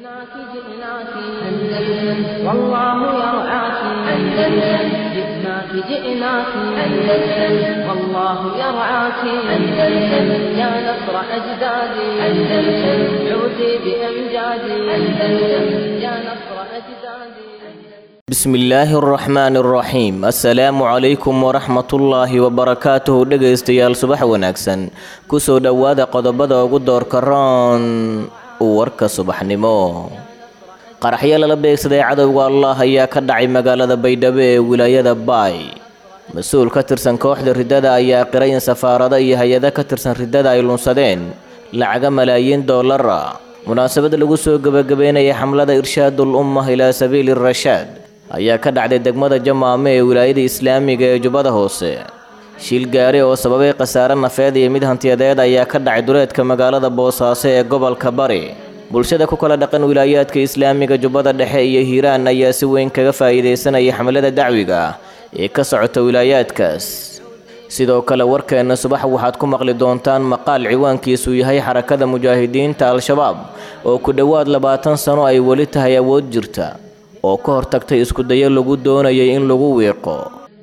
جئناك جئناك أندلس والله يرعاك أندلس جئناك جئناك أندلس والله يرعاك أندلس يا نصر أجدادي أندلس عودي بأمجادي أندلس يا نصر أجدادي bismi illaahi araxmaani araxiim assalaamu calaykum waraxmatullaahi wabarakaatuhu dhegaystayaal subax wanaagsan kusoo dhowaada qodobada ugu doorka roon warka subaxnimo qaraxyo lala beegsaday cadowga allah ayaa ka dhacay magaalada baydhabo ee wilaayada baay mas-uul ka tirsan kooxda riddada ayaa qiray in safaarado iyo hay-ado ka tirsan riddada ay lunsadeen lacaga malaayiin doolara munaasabad lagu soo gebagabeynaya xamlada irshaadul ummah ilaa sabiili rashaad ayaa ka dhacday degmada jamaame ee wilaayada islaamiga ee jubbada hoose shil gaari oo sababay khasaare nafeed iyo mid hantiyadeed ayaa ka dhacay duleedka magaalada boosaaso ee gobolka bari bulshada ku kala dhaqan wilaayaadka islaamiga jubbada dhexe iyo hiiraan ayaa si weyn kaga faa'iidaysanaya xamlada dacwiga ah ee ka socota wilaayaadkaas sidoo kale warkeenna subax waxaad ku maqli doontaan maqaal ciwaankiisu yahay xarakada mujaahidiinta al-shabaab oo ku dhowaad labaatan sano ay weli tahay awood jirta oo ka hortagtay iskudayo lagu doonayay in lagu wiiqo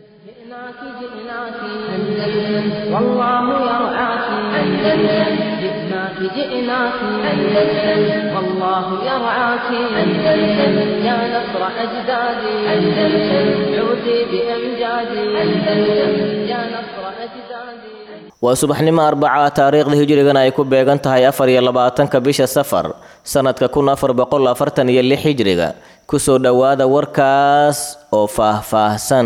جئناك جئناك أندلس والله يرعاك أندلس جئناك جئناك أندلس والله يرعاك أندلس يا نصر أجدادي أندلس عودي بأمجادي أندلس يا نصر أجدادي waa subaxnimo arbaca taariikhda hijrigana ay ku beegan tahay afar iyo labaatanka bisha safar sanadka kun afar boqol afartan iyo lix hijriga kusoo dhowaada warkaas oo faah-faahsan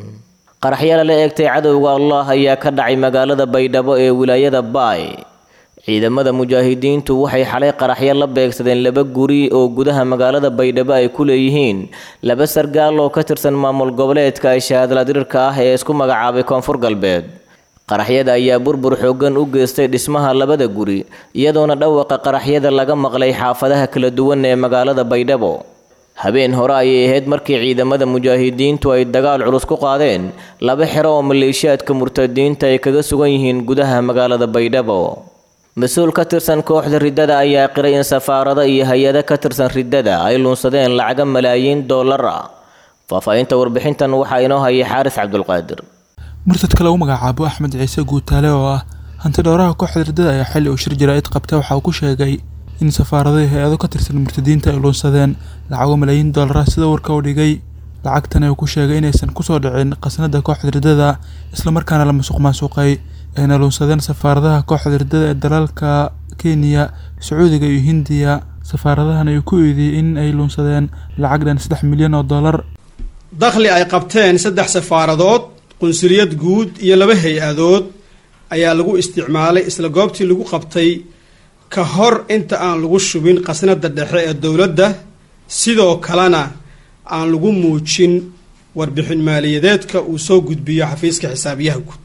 qaraxyo lala eegtay cadowga allah ayaa ka dhacay magaalada baydhabo ee wilaayada baay ciidamada mujaahidiintu waxay xalay qaraxyo la beegsadeen laba guri oo gudaha magaalada baydhabo ay ku leeyihiin laba sargaal oo ka tirsan maamul goboleedka shahaadladirirka ah ee isku magacaabay koonfur galbeed qaraxyada ayaa burbur xooggan u geystay dhismaha labada guri iyadoona dhawaqa qaraxyada laga maqlay xaafadaha kala duwan ee magaalada baydhabo habeen hore ayay ahayd markii ciidamada mujaahidiintu ay dagaal culus ku qaadeen laba xero oo maleeshiyaadka murtadiinta ay kaga sugan yihiin gudaha magaalada baydhabo mas-uul ka tirsan kooxda riddada ayaa qiray in safaarado iyo hay-ado ka tirsan riddada ay lunsadeen lacaga malaayiin dollar ah faahfaahinta warbixintan waxaa inoo hayay xaaris cabdulqaadir murtadka lagu magacaabo axmed ciise guutaale oo ah hanti dhowraha kooxda riddada ayaa xilli uu shir jaraa'id qabta waxa uu ku sheegay in safaarado iyo hay-ado ka tirsan murtadiinta ay luunsadeen lacago malaayiin doolara sida warka u dhigay lacagtan uu ku sheegay inaysan kusoo dhicin khasnada kooxda riddada islamarkaana la masuq maasuqay ayna luunsadeen safaaradaha kooxda riddada ee dalalka kenya sacuudiga iyo hindiya safaaradahan ay ku eediyey in ay luunsadeen lacag dhan saddex milyan oo dollar dakhli ay qabteen saddex safaaradood qunsuliyad guud iyo laba hay-adood ayaa lagu isticmaalay isla goobtii lagu qabtay ka hor inta aan lagu shubin khasnada dhexe ee dowladda sidoo kalena aan lagu muujin warbixin maaliyadeedka uu soo gudbiyo xafiiska xisaabiyaha guud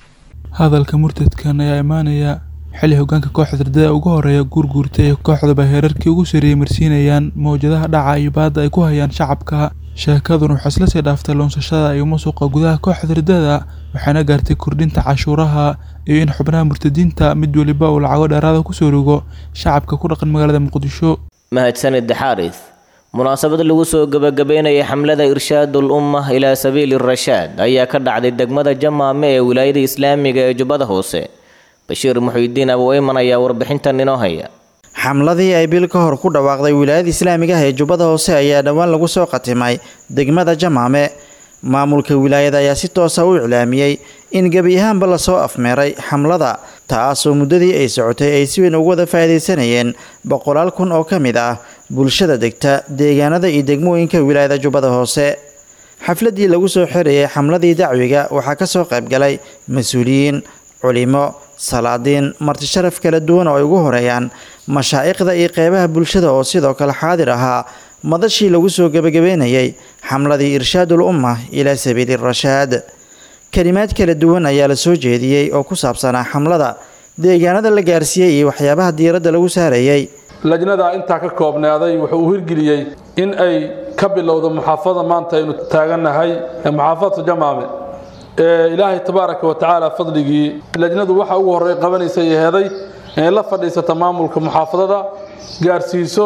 hadalka murtadkan ayaa imaanaya xilli hogaanka kooxda riddada ugu horeeya guurguurta ee kooxdaba heerarkii ugu sarreeyey marsiinayaan mawjadaha dhaca iyo baadda ay ku hayaan shacabka sheekaduna waxaa isla sii dhaaftay luunsashada iyo musuqa gudaha kooxda riddada waxaana gaartay kordhinta cashuuraha iyo in xubnaha murtadiinta mid weliba uu lacago dheeraada kusoo rogo shacabka ku dhaqan magaalada muqdisho mahadsanid xaaris munaasabad lagu soo gebagabeynaya xamlada irshaadul ummah ilaa sabiili rashaad ayaa ka dhacday degmada jamaame ee wilaayada islaamiga ee jubbada hoose bashiir muxiidiin aboweyman ayaa warbixintan inoo haya xamladii ay bil ka hor ku dhawaaqday wilaayada islaamiga ah ee jubbada hoose ayaa dhowaan lagu soo qatimay degmada jamaame maamulka wilaayada ayaa si toosa u iclaamiyey in gebi ahaanba lasoo afmeeray xamlada taasoo muddadii ay socotay ay si weyn ugu wada faa'iidaysanayeen boqolaal kun oo ka mid ah bulshada degta deegaanada iyo degmooyinka wilaayada jubbada hoose xafladii lagu soo xirayay xamladii dacwiga waxaa ka soo qayb galay mas-uuliyiin culimo salaadiin marti sharaf kala duwan oo ay ugu horeeyaan mashaa'iqda iyo qeybaha bulshada oo sidoo kale xaadir ahaa madashii lagu soo gebagabeynayay xamladii irshaadul umma ilaa sabiili rashaad kelimaad kala duwan ayaa la soo jeediyey oo ku saabsanaa xamlada deegaanada la gaarsiiyey iyo waxyaabaha diiradda lagu saarayay lajnada intaa ka koobnaaday wuxuu u hirgeliyey in ay ka bilowdo muxaafada maanta aynu taagannahay ee muxaafadatu jamaame ee ilaahay tabaaraka wa tacaala fadligii lajnadu waxa ugu horey qabanaysay heeday inay la fadhiisata maamulka muxaafadada gaarsiiso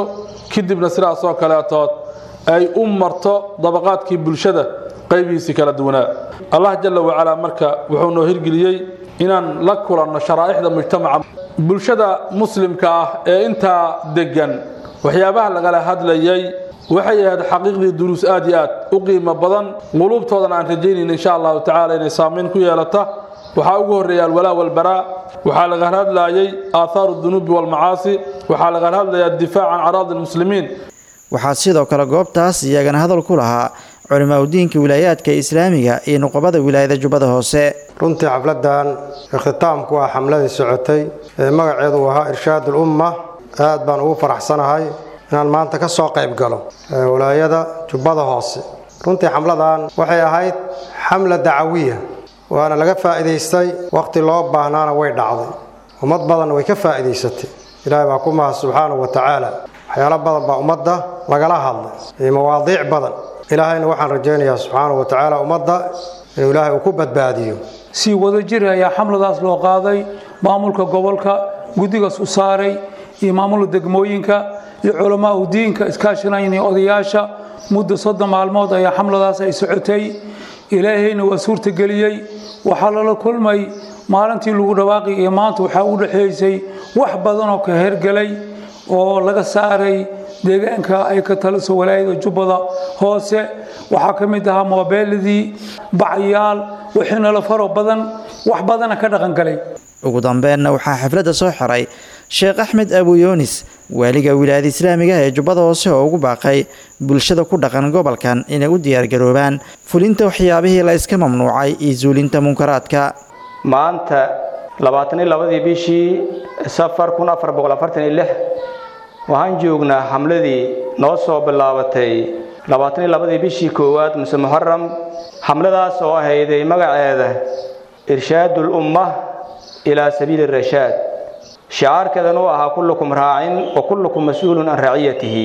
kadibna sidaas oo kaleetood ay u marto dabaqaadkii bulshada qaybihiisii kala duwanaa allah jalla wacalaa marka wuxuu noo hirgeliyey inaan la kulanno sharaa'ixda mujtamaca bulshada muslimka ah ee intaa degan waxyaabaha lagala hadlayay waxay ahayd xaqiiqdii duruus aad iyo aad u qiimo badan quluubtoodana aan rajaynayna insha allahu tacaala inay saamayn ku yeelata waxaa ugu horreeya alwalaa walbaraa waxaa laga hadlayay aaathaaru dunuubi walmacaasi waxaa laga hadlayaa difaac can caraadi lmuslimiin waxaa sidoo kale goobtaas iyagana hadal ku lahaa culimaa udiinka wilaayaadka islaamiga iyo nuqabada wilaayada jubbada hoose runtii xafladan ikhtitaamku ah xamladii socotay ee magaceedu uu ahaa irshaad ulumma aad baan ugu faraxsanahay inaan maanta ka soo qayb galo wilaayada jubbada hoose runtii xamladan waxay ahayd xamla dacawiya waana laga faa'iidaystay wakhti loo baahnaana way dhacday ummad badan way ka faa'iidaysatay ilaahay baa ku mahad subxaanahu wa tacaala waxyaalo badan baa ummadda lagala hadlay iyo mawaadiic badan ilaahayna waxaan rajaynayaa subxaanahu wa tacaala ummadda inuu ilaahay uu ku badbaadiyo si wada jir ayaa xamladaas loo qaaday maamulka gobolka guddigaas u saaray iyo maamulka degmooyinka iyo culamaa u diinka iskaashanayna odayaasha muddo soddon maalmood ayaa xamladaas ay socotay ilaahayna waa suurtageliyey waxaa lala kulmay maalintii lagu dhawaaqi iyo maanta waxaa u dhexaysay wax badan oo ka hergelay oo laga saaray deegaanka ay ka taliso walaayada jubbada hoose waxaa ka mid ahaa moobeeladii bacyaal wixiinala faro badan wax badana ka dhaqangalay ugu dambeenna waxaa xafladda soo xiray sheekh axmed abu yunis waaliga wilaayada islaamiga ee jubbada hoose oo ugu baaqay bulshada ku dhaqan gobolkan inay u diyaargaroobaan fulinta waxyaabihii la iska mamnuucay iyo suulinta munkaraadka maanta labaatan iyo labadii bishii safar kun afar boqol afartan iyo lix waxaan joognaa xamladii noo soo bilaabatay labaatan iyo labadii bishii koowaad muse muxaram xamladaas oo ahayday magaceeda irshaadul umma ilaa sabiili rashaad shicaarkeedan uu ahaa kullukum raacin wa kullukum mas-uulun can raaciyatihi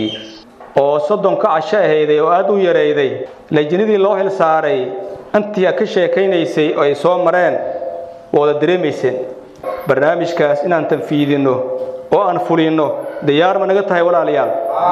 oo soddonka casho ahayday oo aad u yarayday lajnadii loo xil saaray intii ka sheekaynaysay oo ay soo mareen wada dareemayseen barnaamijkaas inaan tanfiidinno oo aan fulinno diyaar ma naga tahay walaalayaal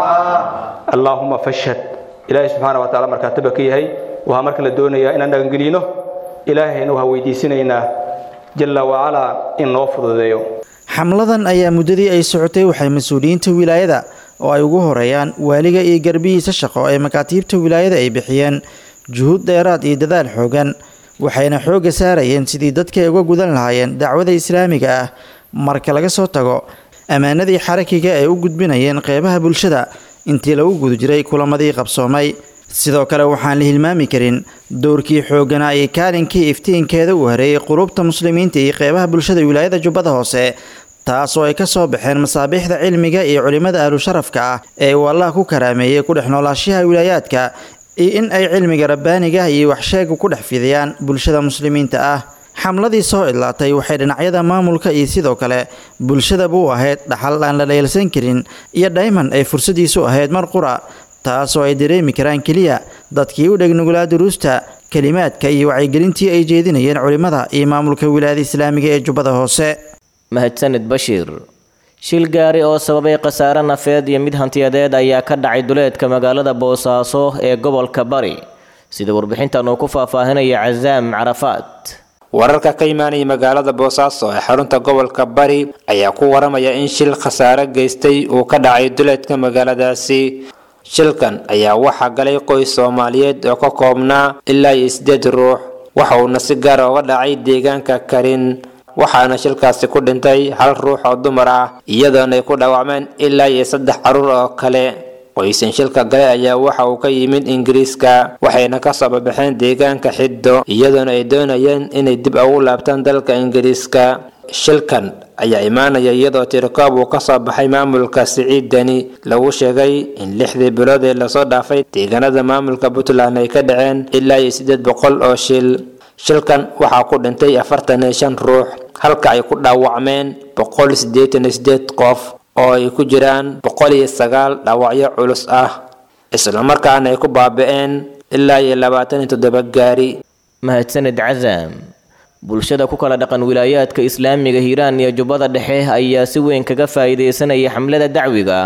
allaahuma fashhad ilaahay subxaana wa tacala markaataba ka yahay waxaa marka la doonayaa inaan dhagangelino ilaahayna waxaa weydiisanaynaa jalla wacalaa in noo fududeeyo xamladan ayaa muddadii ay socotay waxay mas-uuliyiinta wilaayada oo ay ugu horeeyaan waaliga iyo garbihiisa shaqo ee makaatiibta wilaayada ay bixiyeen juhuud dheeraad iyo dadaal xoogan waxayna xoogga saarayeen sidii dadka ay uga gudan lahaayeen dacwada islaamiga ah marka laga soo tago ammaanadii xarakiga ay u gudbinayeen qeybaha bulshada intii lagu guda jiray kulamadii qabsoomay sidoo kale waxaan la hilmaami karin dowrkii xoogganaa iyo kaalinkii iftiinkeeda uu hareeyey qulubta muslimiinta iyo qeybaha bulshada wilaayada jubbada hoose taas oo ay ka soo baxeen masaabiixda cilmiga iyo culimmada ahlu sharafka ah ee uu allah ku karaameeyey ku dhex noolaashaha wilaayaadka iyo in ay cilmiga rabbaaniga iyo waxsheega ku dhex fidiyaan bulshada muslimiinta ah xamladii soo idlaatay waxay dhinacyada maamulka iyo sidoo kale bulshadaba u ahayd dhaxal aan la dheelsan karin iyo dhayman ay fursadiisu ahayd mar qura taasoo ay dareemi karaan keliya dadkii u dhegnugulaa duruusta kelimaadka iyo wacyigelintii ay jeedinayeen culimmada iyo maamulka wilaayada islaamiga ee jubbada hoose mahadsanid bashiir shil gaari oo sababay khasaare nafeed iyo mid hantiyadeed ayaa ka dhacay duleedka magaalada boosaaso ee gobolka bari sida warbixintan uu ku faahfaahinaya casaam carafaad wararka ka imaanaya magaalada boosaaso ee xarunta gobolka bari ayaa ku waramaya in shil khasaare geystay uu ka dhacay duleedka magaaladaasi shilkan ayaa waxaa galay qoys soomaaliyeed oo ka koobnaa ilaa iyo sideed ruux waxa uuna si gaara uga dhacay deegaanka karin waxaana shilkaasi ku dhintay hal ruux oo dumar ah iyadoona ay ku dhaawacmeen ilaa iyo saddex caruur oo kale qoysan shilka gale ayaa waxa uu ka yimid ingiriiska waxayna ka soo babaxeen deegaanka xiddo iyadoona ay doonayeen inay dib ugu laabtaan dalka ingiriiska shilkan ayaa imaanaya iyadoo tirikoob uu kasoo baxay maamulka siciidani lagu sheegay in lixdii bilood ee lasoo dhaafay deegaanada maamulka puntland ay ka dhaceen ilaa iyo siddeed boqol oo shil shilkan waxaa ku dhintay afartan iyo shan ruux halka ay ku dhaawacmeen boqol siddeetan iyo siddeed qof oo ay ku jiraan boqol iyo sagaal dhaawacyo culus ah islamarkaana ay ku baabi'een ilaa iyo labaatan iyo toddoba gaari mahadsanid casaam bulshada ku kala dhaqan wilaayaadka islaamiga hiiraan iyo jubbada dhexe ayaa si weyn kaga faa'iidaysanaya xamlada dacwiga ah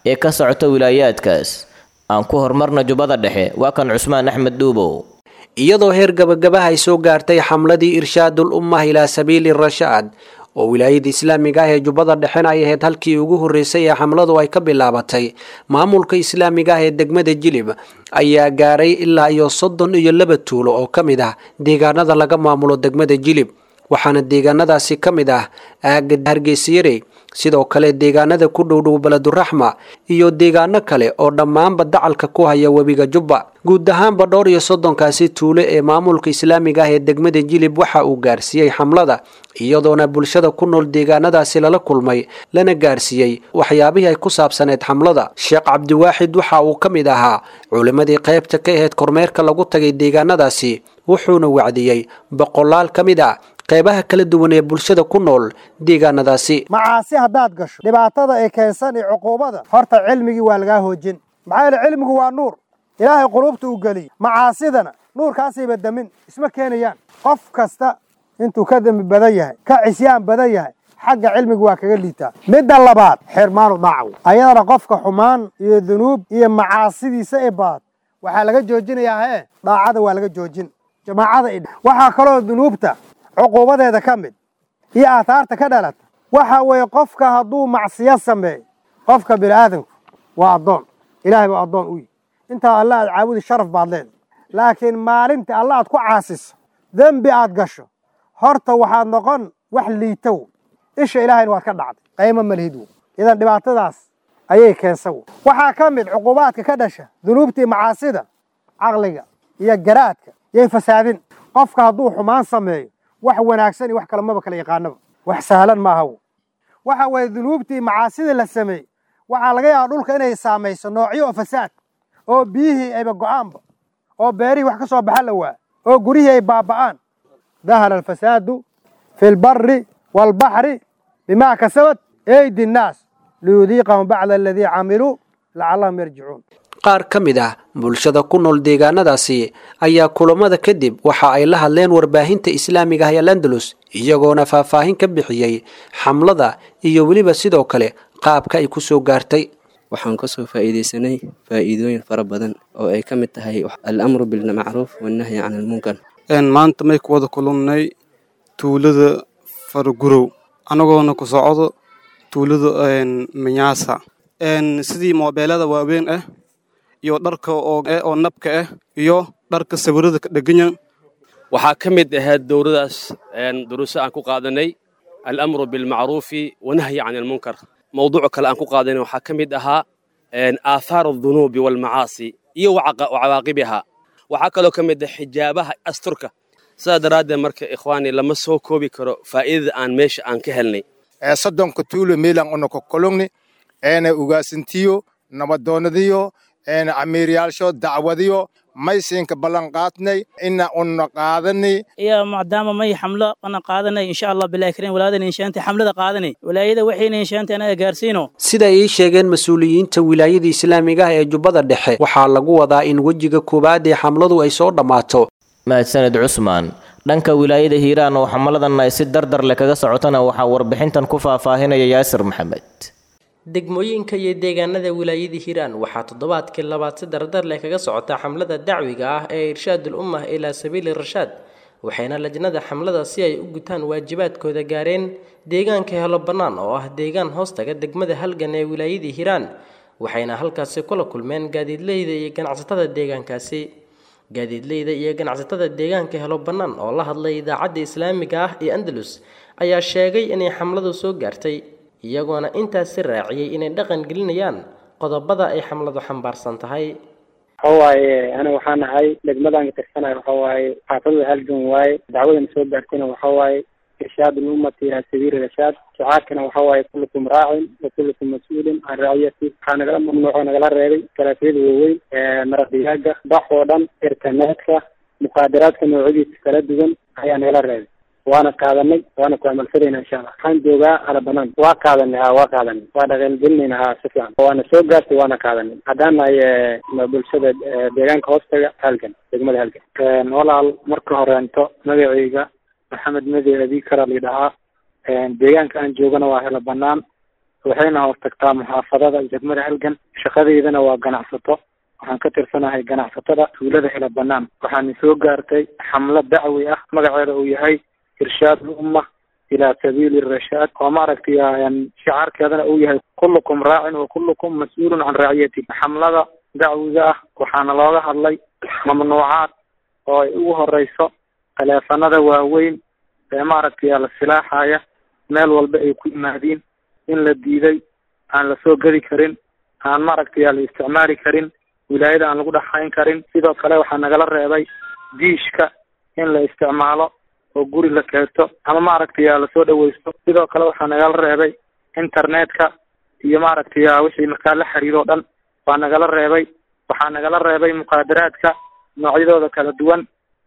ee ka socota wilaayaadkaas aan ku horumarna jubbada dhexe waa kan cusmaan axmed dhuubow iyadoo heer gabagabaha ay soo gaartay xamladii irshaadul ummah ilaa sabiili rashaad oo wilaayada islaamiga ah ee jubbada dhexena ay ahayd halkii ugu horreysay ee xamladu ay ka bilaabatay maamulka islaamiga ah ee degmada jilib ayaa gaaray ilaa iyo soddon iyo laba tuulo oo ka mid ah deegaanada laga maamulo degmada jilib waxaana deegaanadaasi ka mid ah aaga hargeysayare sidoo kale deegaanada ku dhowdhow beleduraxma iyo deegaano kale oo dhammaanba dacalka ku haya webiga jubba guud ahaanba dhowr iyo soddonkaasi tuulo ee maamulka islaamiga ah ee degmada jilib waxa uu gaarsiiyey xamlada iyadoona bulshada ku nool deegaanadaasi lala kulmay lana gaarsiiyey waxyaabihii ay ku saabsaneyd xamlada sheekh cabdiwaaxid waxa uu ka mid ahaa culimmadii qaybta ka ahayd kormeerka lagu tagay deegaanadaasi wuxuuna wacdiyey boqolaal ka mid ah qaybaha kala duwan ee bulshada ku nool deegaanadaasi macaasi haddaad gasho dhibaatada ay keensan iyo cuquubada horta cilmigii waa lagaa hoojin maxaa yeele cilmigu waa nuur ilaahay quluubta uu geliyey macaasidana nuurkaasayba damin isma keenayaan qof kasta intuu ka dembi badan yahay ka cisyaan badan yahay xagga cilmiga waa kaga liitaa midda labaad xirmaanu daacaw ayadana qofka xumaan iyo dunuub iyo macaasidiisa ee baad waxaa laga joojinayaa hee daacada waa laga joojin jamaacada idh waxaa kaloo dunuubta cuquubadeeda ka mid iyo aathaarta ka dhalata waxa weeye qofka hadduu macsiyo sameeyo qofka bini aadamku waa addoon ilaahay baa addoon u yihi intaa alla aad caabudi sharaf baad leedahay laakiin maalinta alla aad ku caasiso dembi aad gasho horta waxaad noqon wax liitow isha ilaahayna waad ka dhacday qaymo malhid wo idan dhibaatadaas ayay keensan wo waxaa ka mid cuquubaadka ka dhasha dunuubtii macaasida caqliga iyo garaadka yay fasaadin qofka hadduu xumaan sameeyo wax wanaagsan iyo wax kale maba kala yaqaanaba wax sahlan maaha wo waxa weeye dunuubtii macaasida la sameeyey waxaa laga yaabaa dhulka inay saamayso noocyo oo fasaad oo biyihii ayba go'aanba oo beerihii wax ka soo baxa la waa oo gurihii ay baaba'aan dahara alfasaadu fi lbari waalbaxri bimaa kasabat eydi nnaas liyudiiqahum bacda aladii camiluu lacallahum yarjicuun qaar ka mid ah bulshada ku nool deegaanadaasi ayaa kulamada kadib waxa ay la hadleen warbaahinta islaamiga ah ee landalus iyagoona faahfaahin ka bixiyey xamlada iyo weliba sidoo kale qaabka ay ku soo gaartay waxaan kasoo faa'iidaysanay faa'iidooyin fara badan oo ay ka mid tahay al-amru bilmacruuf wannahyi can almunkar maanta may ku wada kulannay tuulada faragurow annagoona ku socdo tuulada manyaasa sidii moobeelada waaweyn ah iyo dharka oo nabka ah iyo dharka sawirada ka dheganya waxaa ka mid ahayd dowladaas duruuso aan ku qaadanay alamru bilmacruufi wanahyi can almunkar mawduuc kale aan ku qaadanay waxaa ka mid ahaa aathaar aldunuubi waalmacaasi iyo wacawaaqibiha waxaa kaloo ka mid ah xijaabaha asturka sidaa daraaddeed marka ikhwaani lama soo koobi karo faa'iidada aan meesha aan ka helnay soddonka tuulo meelan unaka kologni eena ugaasintiyo nabadoonadiyo eena amiiryaalsho dacwadiyo maysiinka ballan qaadnay ina una qaadani iyo maadaama may xamlo ana qaadanay insha allah bilahi karim walaadan inshaanti xamlada qaadanay walaayada waxayna inshaanti anaga gaarsiino sida ay sheegeen mas-uuliyiinta wilaayada islaamiga ah ee jubbada dhexe waxaa lagu wadaa in wejiga koowaad ee xamladu ay soo dhammaato mahadsaned cusmaan dhanka wilaayada hiiraan oo xamaladan ay si dardar leh kaga socotana waxaa warbixintan ku faahfaahinaya yaasir maxamed degmooyinka iyo deegaanada wilaayada hiiraan waxaa toddobaadkii labaad si dardar leh kaga socota xamlada dacwiga ah ee irshaadul ummah ilaa sabiili rashaad waxayna lajnada xamlada si ay u gutaan waajibaadkooda gaareen deegaanka helo bannaan oo ah deegaan hoostaga degmada halgan ee wilaayadii hiiraan waxayna halkaasi kula kulmeen gaadiidleyda iyo ganacsatada deegaankaasi gaadiidleyda iyo ganacsatada deegaanka helo bannaan oo la hadlay idaacadda islaamiga ah ee andalus ayaa sheegay inay xamladu soo gaartay iyagoona intaasi raaciyey inay dhaqan gelinayaan qodobada ay xamladu xambaarsan tahay waxawaaye aniga waxaan ahay degmadan ka tirsanayo waxawaaye xaafadada halgan waaye dacwadana soo gaartayna waxawaaye irshaad lummati ilaa sabiili rashaad shacaarkana waxawaaye kullukum raacin wa kullukum mas-uulin can raaciyati waxaa nagala mamnuuco nagala reebay galaafyada waaweyn maraqdigaaga bax oo dhan internetka muqaadaraadka noocyadiisa kala duwan ayaa nagala reebay waana qaadanay waana ku amalfadayna insha allah waxaan joogaa ala banaan waa qaadanay ha waa qaadanay waa dhaqangelinayna ha si fiican waana soo gaartay waana qaadanay haddaan nahay bulshada deegaanka hoostaga halgan degmada halgan walaal marka horeento magacayga maxamed madi abi kara lidhahaa deegaanka aan joogana waa helo banaan waxayna hoos tagtaa muxaafadada degmada halgan shaqadeydana waa ganacsato waxaan ka tirsanahay ganacsatada tuulada hela banaan waxaana soo gaartay xamlo dacwi ah magaceeda uu yahay irshaad lumma ilaa sabiili rashaad oo maaragtay shicaarkeedana uu yahay kullukum raacin wa kullukum mas-uulun can raaciyati xamlada dacwiga ah waxaana looga hadlay mamnuucaad oo ay ugu horeyso taleefanada waaweyn ee maaragtay la silaaxaya meel walba ay ku yimaadiin in la diiday aan lasoo gedi karin aan maaragtay la isticmaali karin wilaayada aan lagu dhaxayn karin sidoo kale waxaa nagala reebay diishka in la isticmaalo oo guri la keento ama maaragtay lasoo dhaweysto sidoo kale waxaa nagala reebay internetka iyo maaragtay wixii markaa la xiriiro o dhan waa nagala reebay waxaa nagala reebay mukaadaraadka noocyadooda kala duwan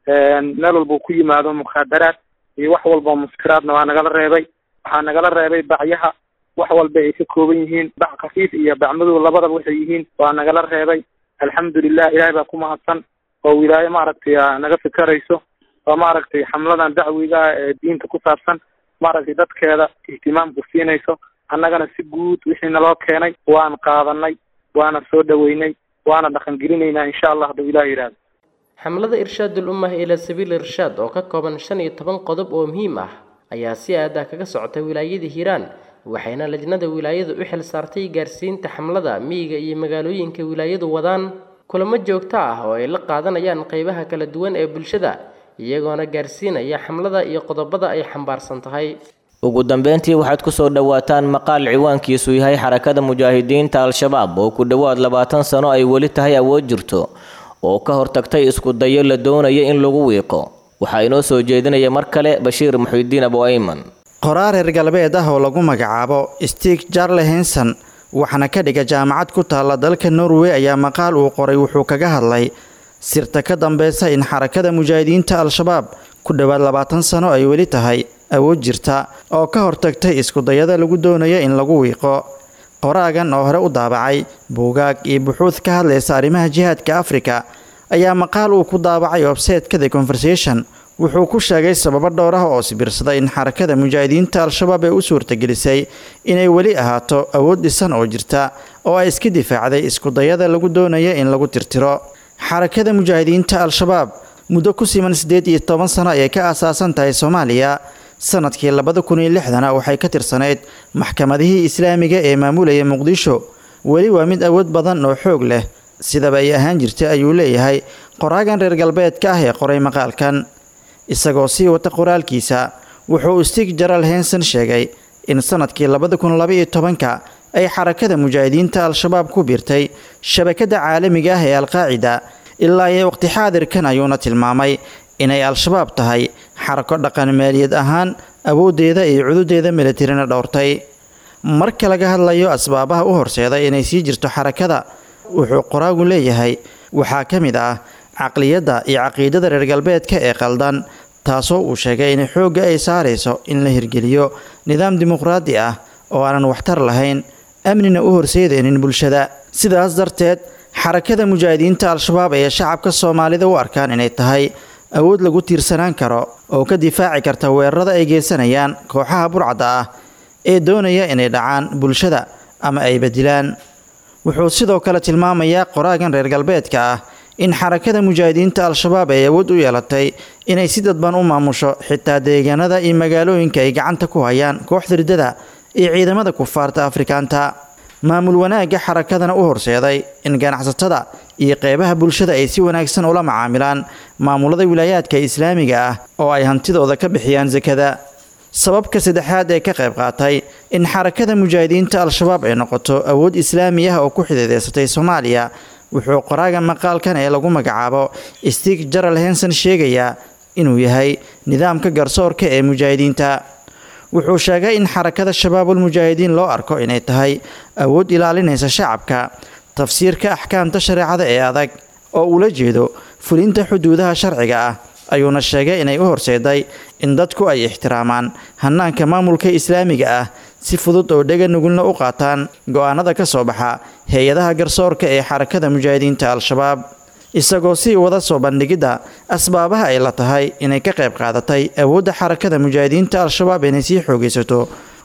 meel walba ku yimaado mukaadaraad iyo wax walba muskiraadna waa nagala reebay waxaa nagala reebay bacyaha wax walba ay ka kooban yihiin bac khafiif iyo bac madow labadaba waxay yihiin waa nagala reebay alxamdulilah ilaahay baa ku mahadsan oo wilaayo maaragtay naga fikerayso oo maaragtay xamladan dacwiga ah ee diinta ku saabsan maaragtay dadkeeda ihtimaamku siinayso annagana si guud wixii naloo keenay waan qaadanay waana soo dhaweynay waana dhaqangelinaynaa insha allah hadduu ilah yidhahdo xamlada irshaadul ummah ilaa sabiil irshaad oo ka kooban shan iyo toban qodob oo muhiim ah ayaa si aadah kaga socotay wilaayada hiiraan waxayna lajnada wilaayadu u xil saartay gaarsiinta xamlada miyiga iyo magaalooyinka wilaayadu wadaan kulamo joogto ah oo ay la qaadanayaan qeybaha kala duwan ee bulshada iyagoona gaarsiinaya xamlada iyo qodobada ay xambaarsan tahay ugu dambeyntii waxaad ku soo dhowaataan maqaal ciwaankiisu yahay xarakada mujaahidiinta al-shabaab oo ku dhowaad labaatan sano ay weli tahay awood jirto oo ka hortagtay isku dayo la doonaya in lagu wiiqo waxaa inoo soo jeedinaya mar kale bashiir muxidiin abu ayman qoraar reer galbeed ah oo lagu magacaabo stig jarle henson waxaana ka dhiga jaamacad ku taalla dalka norway ayaa maqaal uu qoray wuxuu kaga hadlay sirta ka dambeysa in xarakada mujaahidiinta al-shabaab ku dhowaad labaatan sano ay weli tahay awood jirta oo ka hortagtay iskudayada lagu doonayo in lagu wiiqo qoraagan oo hore u daabacay buugaag iyo buxuud ka hadlaysa arrimaha jihaadka afrika ayaa maqaal uu ku daabacay obseedka the conversation wuxuu ku sheegay sababo dhowr ah oo sibirsaday in xarakada mujaahidiinta al-shabaab ee u suurtagelisay inay weli ahaato awood dhisan oo jirta oo ay iska difaacday iskudayada lagu doonayo in lagu tirtiro xarakada mujaahidiinta al-shabaab muddo ku siman siddeed iyo toban sano ayay ka aasaasan tahay soomaaliya sanadkii labada kun iyo lixdana waxay ka tirsanayd maxkamadihii islaamiga ee maamulaya muqdisho weli waa mid awood badan oo xoog leh sidaba ay ahaan jirtay ayuu leeyahay qoraagan reer galbeedka ah ee qoray maqaalkan isagoo sii wata qoraalkiisa wuxuu stig jaral henson sheegay in sanadkii labada kun labaiyo tobanka ay xarakada mujaahidiinta al-shabaab ku biirtay shabakada caalamiga ah ee alqaacida ilaa iyo waqti xaadirkan ayuuna tilmaamay inay al-shabaab tahay xarako dhaqan maaliyad ahaan awooddeeda iyo cududeeda militarina dhowrtay marka laga hadlayo asbaabaha u horseeday inay sii jirto xarakada wuxuu qoraagu leeyahay waxaa ka mid ah caqliyadda iyo caqiidada reer galbeedka ee qaldan taasoo uu sheegay in xoogga ay saarayso in la hirgeliyo nidaam dimuqraadi ah oo aanan waxtar lahayn amnina u horseedaynin bulshada sidaas darteed xarakada mujaahidiinta al-shabaab ee shacabka soomaalida u arkaan inay tahay awood lagu tiirsanaan karo oo ka difaaci karta weerarada ay geysanayaan kooxaha burcadda ah ee doonaya inay dhacaan bulshada ama ay bedilaan wuxuu sidoo kale tilmaamayaa qoraagan reer galbeedka ah in xarakada mujaahidiinta al-shabaab ay awood u yeelatay inay si dadban u maamusho xitaa deegaanada iyo magaalooyinka ay gacanta ku hayaan kooxda riddada iyo ciidamada kufaarta afrikaanta maamul wanaagga xarakadana u horseeday in ganacsatada iyo qeybaha bulshada ay si wanaagsan ula macaamilaan maamulada wilaayaadka islaamiga ah oo ay hantidooda ka bixiyaan sakada sababka saddexaad ee ka qayb qaatay in xarakada mujaahidiinta al-shabaab ay noqoto awood islaami ah oo ku xidiideysatay soomaaliya wuxuu qoraaga maqaalkan ee lagu magacaabo stig jaral henson sheegayaa inuu yahay nidaamka garsoorka ee mujaahidiinta wuxuu sheegay in xarakada shabaabul mujaahidiin loo arko inay tahay awood ilaalinaysa shacabka tafsiirka axkaamta shareecada ee adag oo ula jeedo fulinta xuduudaha sharciga ah ayuuna sheegay inay u horseeday in dadku ay ixtiraamaan hanaanka maamulka islaamiga ah si fudud oo dhega nugulna u qaataan go-aanada ka soo baxa hay-adaha garsoorka ee xarakada mujaahidiinta al-shabaab isagoo sii wada soo bandhigidda asbaabaha ay la tahay inay ka qayb qaadatay awoodda xarakada mujaahidiinta al-shabaab inay sii xoogaysato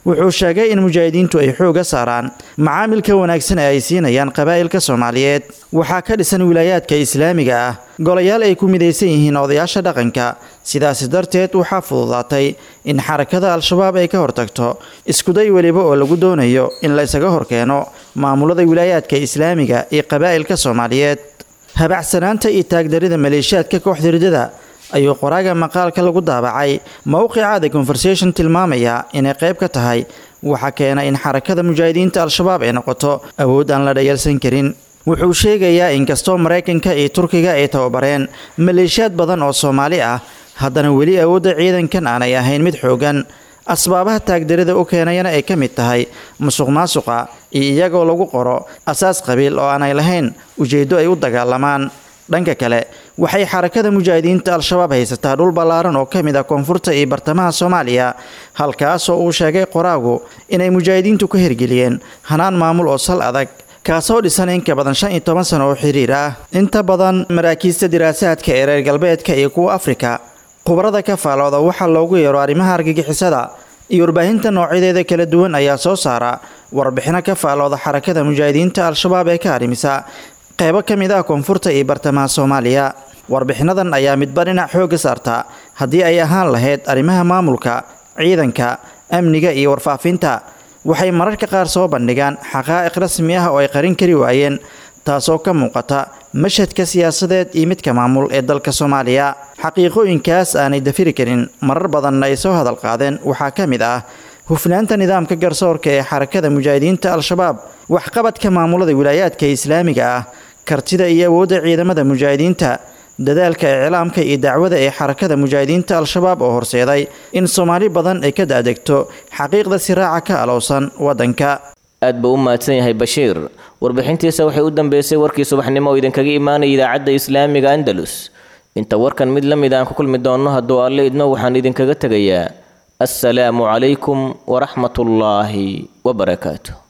wuxuu sheegay in mujaahidiintu ay xooga saaraan macaamilka wanaagsan ee ay siinayaan qabaa'ilka soomaaliyeed waxaa ka dhisan wilaayaadka islaamiga ah golayaal ay ku midaysan yihiin odayaasha dhaqanka sidaasi darteed waxaa fududaatay in xarakada al-shabaab ay ka hortagto iskuday weliba oo lagu doonayo in la isaga horkeeno maamulada wilaayaadka islaamiga iyo qabaa'ilka soomaaliyeed habacsanaanta iyo taagdarida maleeshiyaadka kooxda ridada ayuu qoraaga maqaalka lagu daabacay mowqica the conversation tilmaamaya inay qayb ka tahay waxaa keena in xarakada mujaahidiinta al-shabaab ay noqoto awood aan la dhayalsan karin wuxuu sheegayaa inkastoo maraykanka iyo turkiga ay tababareen maleeshiyaad badan oo soomaali ah haddana weli awoodda ciidankan aanay ahayn mid xoogan asbaabaha taagdarida u keenayana ay ka mid tahay musuq maasuqa iyo iyagoo lagu qoro asaas qabiil oo aanay lahayn ujeeddo ay u dagaalamaan dhanka kale waxay xarakada mujaahidiinta al-shabaab haysataa dhul ballaaran oo ka mid ah koonfurta iyo bartamaha soomaaliya halkaasoo uu sheegay qoraagu inay mujaahidiintu ka hirgeliyeen hanaan maamul oo sal adag kaasoo dhisan in ka badan shan iyo toban sano oo xiriir ah inta badan maraakiista diraasaadka ee reer galbeedka iyo kuwa afrika khubarada ka faalooda waxaa loogu yeero arrimaha argagixisada iyo warbaahinta noocyadeeda kala duwan ayaa soo saara warbixino ka faalooda xarakada mujaahidiinta al-shabaab ee ka arrimisa qaybo ka mid ah koonfurta iyo bartamaha soomaaliya warbixinadan ayaa midba dhinac xoogga saarta haddii ay ahaan lahayd arrimaha maamulka ciidanka amniga iyo warfaafinta waxay mararka qaar soo bandhigaan xaqaa'iq rasmi ah oo ay qarin kari waayeen taasoo ka muuqata mashhadka siyaasadeed iyo midka maamul ee dalka soomaaliya xaqiiqooyinkaas aanay dafiri karin marar badanna ay soo hadal qaadeen waxaa ka mid ah hufnaanta nidaamka garsoorka ee xarakada mujaahidiinta al-shabaab waxqabadka maamulada wilaayaadka islaamiga ah kartida iyo awoodda ciidamada mujaahidiinta dadaalka iclaamka iyo dacwada ee xarakada mujaahidiinta al-shabaab oo horseeday in soomaali badan ay ka daadegto xaqiiqda siraaca ka alowsan waddanka aad buu u mahadsan yahay bashiir warbixintiisa waxay u dambeysay warkii subaxnimo oo idinkaga imaanaya idaacadda islaamiga andalus inta warkan mid la mid aan ku kulmi doonno hadduu alle idmo waxaan idinkaga tegayaa assalaamu calaykum waraxmatullaahi wabarakaatu